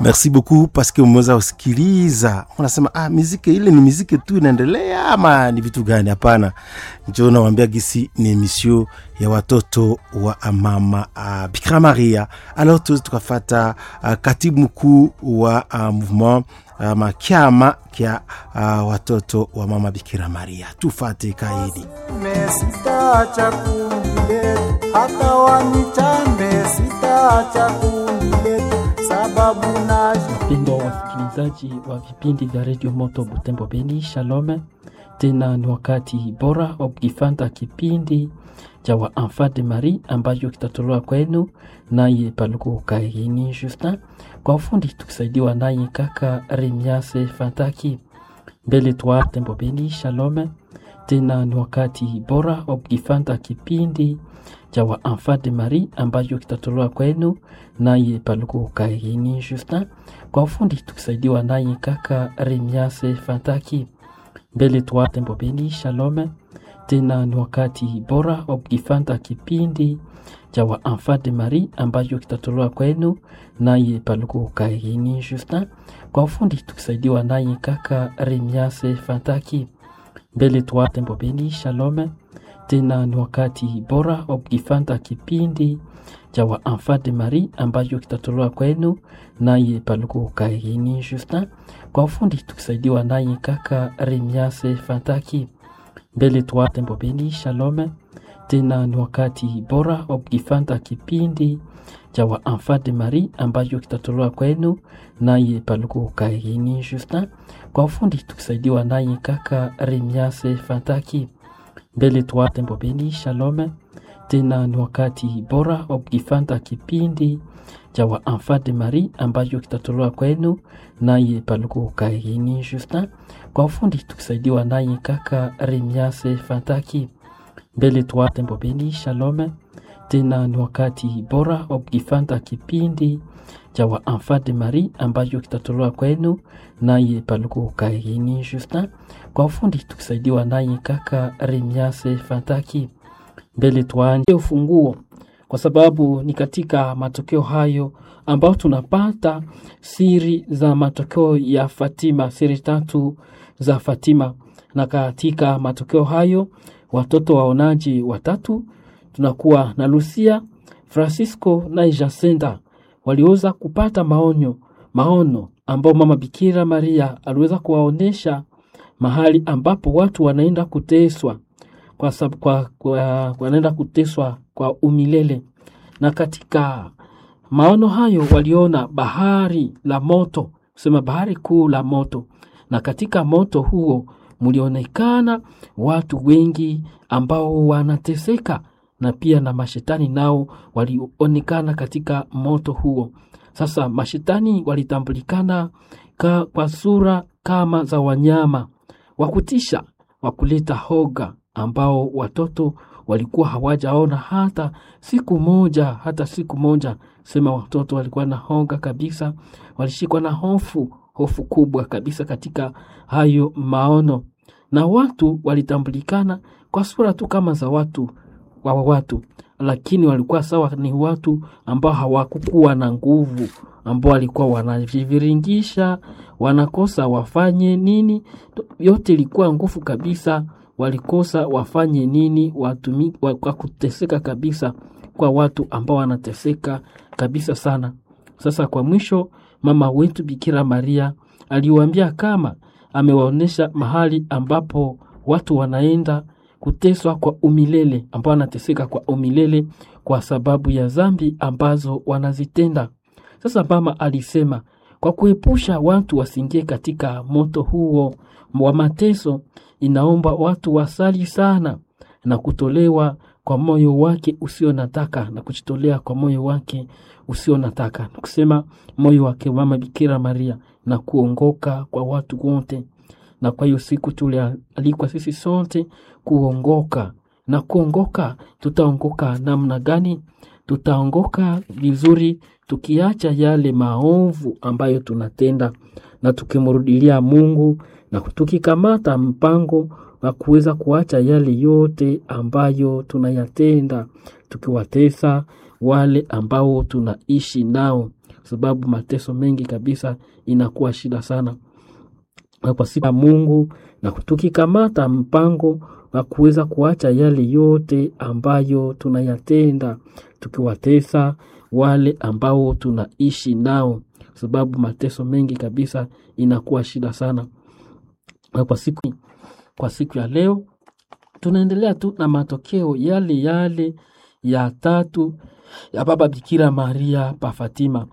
Merci beaucoup parce que umeweza kusikiliza. Unasema ah, miziki ile ni miziki tu inaendelea ama ni vitu gani? Hapana, njo nawambia gisi ni emission ya watoto wa mama uh, Bikira Maria. Alors tuweze tukafata uh, katibu mkuu wa uh, mouvement ama kyama kya uh, watoto wa mama Bikira Maria. Tufate kaidi sitaacha kundi letu, hata wanichambe, sitaacha kundi letu, sababu naji Wapendwa wasikilizaji wa vipindi vya redio Moto Butembo Beni, shalom. Tena ni wakati bora wa kukifanta kipindi cha wa Enfant de Marie ambacho kitatolewa kwenu naye Paluku Kaini Justin, kwa ufundi tukisaidiwa naye kaka Remiase Fantaki. Mbele twa Tembo Beni, shalom. Tena ni wakati bora wa kukifanta kipindi cha wa Enfant de Marie ambacho kitatolewa kwenu naye Paluku Kaini Justin, kwa ufundi tukisaidiwa naye kaka Remiase Fantaki. Mbele twa Tembo Beni, shalom. Tena ni wakati bora wa kukifanta kipindi cha wa Enfant de Marie ambacho kitatolewa kwenu naye Paluku Kaini Justin, kwa ufundi tukisaidiwa naye kaka Remiase Fantaki. Mbele twa Tembo Beni, shalom. Tena ni wakati bora wa kukifanta kipindi cha wa Enfant de Marie ambacho kitatolewa kwenu naye Paluku Kaini Justin, kwa ufundi tukisaidiwa naye kaka Remiase Fantaki. Mbele twa Tembo Beni, shalom. Tena ni wakati bora wa kukifanta kipindi cha wa Enfant de Marie ambacho kitatolewa kwenu naye Paluku Kaini Justin, kwa ufundi tukisaidiwa naye kaka Remiase Fantaki. Mbele twa Tembo Beni, shalom. Tena ni wakati bora wa kukifanta kipindi cha wa Enfant de Marie ambacho kitatolewa kwenu naye Paluku Kaini Justin, kwa ufundi tukisaidiwa naye kaka Remiase Fantaki. Mbele twa Tembo Beni, shalom. Tena ni wakati bora wa kukifanta kipindi cha wa Enfant de Marie ambacho kitatolewa kwenu naye Paluku Kaini Justin, kwa ufundi tukisaidiwa naye kaka Remiase Fantaki. Mbele tuanje ufunguo, kwa sababu ni katika matokeo hayo ambayo tunapata siri za matokeo ya Fatima, siri tatu za Fatima. Na katika matokeo hayo watoto waonaji watatu tunakuwa na Lucia, Francisco na Jacinta waliweza kupata maonyo maono ambao mama Bikira Maria aliweza kuwaonesha mahali ambapo watu wanaenda kuteswa kwa, sab, kwa, kwa, wanaenda kuteswa kwa umilele. Na katika maono hayo waliona bahari la moto, kusema bahari kuu la moto, na katika moto huo mlionekana watu wengi ambao wanateseka na pia na mashetani nao walionekana katika moto huo. Sasa mashetani walitambulikana ka, kwa sura kama za wanyama wa kutisha wa kuleta hoga, ambao watoto walikuwa hawajaona hata siku moja, hata siku moja. Sema watoto walikuwa na hoga kabisa, walishikwa na hofu, hofu kubwa kabisa katika hayo maono, na watu walitambulikana kwa sura tu kama za watu wa watu, lakini walikuwa sawa, ni watu ambao hawakukuwa na nguvu, ambao walikuwa wanajiviringisha, wanakosa wafanye nini, yote ilikuwa nguvu kabisa, walikosa wafanye nini, watumi, kwa kuteseka kabisa, kwa watu ambao wanateseka kabisa sana. Sasa kwa mwisho, mama wetu Bikira Maria aliwaambia kama amewaonyesha mahali ambapo watu wanaenda kuteswa kwa umilele, ambao wanateseka kwa umilele kwa sababu ya zambi ambazo wanazitenda. Sasa mama alisema kwa kuepusha watu wasiingie katika moto huo wa mateso, inaomba watu wasali sana na kutolewa kwa moyo wake usio nataka na kujitolea kwa moyo wake usio nataka, na kusema moyo wake mama Bikira Maria na kuongoka kwa watu wote. Na kwa hiyo siku tulialikwa sisi sote kuongoka, na kuongoka, tutaongoka namna gani? Tutaongoka vizuri tukiacha yale maovu ambayo tunatenda na tukimrudilia Mungu na tukikamata mpango wa kuweza kuacha yale yote ambayo tunayatenda, tukiwatesa wale ambao tunaishi nao, sababu mateso mengi kabisa inakuwa shida sana na kwa siku ya Mungu, na tukikamata mpango wa kuweza kuacha yale yote ambayo tunayatenda tukiwatesa wale ambao tunaishi nao, sababu mateso mengi kabisa inakuwa shida sana. Na kwa siku, kwa siku ya leo tunaendelea tu na matokeo yale yale ya tatu ya Baba Bikira Maria pa Fatima.